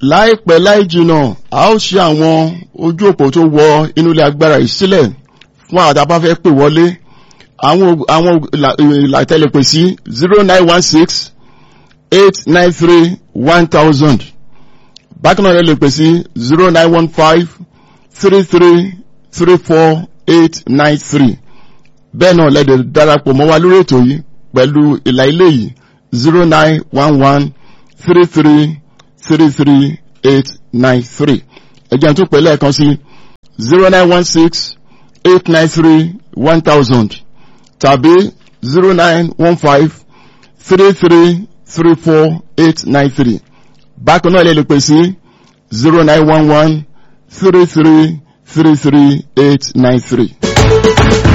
láìpẹ́ láì jìnà a ó ṣe àwọn ojú òpó tó wọ inú ilé agbára yìí sílẹ̀ fún àwọn tá a bá fẹ́ pè wọlé àwọn àwọn ìlàtẹ̀lẹ̀pẹ̀ sí zero nine one six eight nine three one thousand bákan náà lè pè sí zero nine one five three three three four eight nine three bẹ́ẹ̀ náà lẹ́dẹ̀ darapọ̀ mọ́ wa lórí ètò yìí pẹ̀lú ìlà ilé yìí zero nine one one three three three three eight nine three ẹ̀jẹ̀ tó pẹ̀lú ẹ̀kan sí zero nine one six eight nine three one thousand tàbí zero nine one five three three three four eight nine three bákan náà lè pè sí zero nine one one three three three three eight nine three.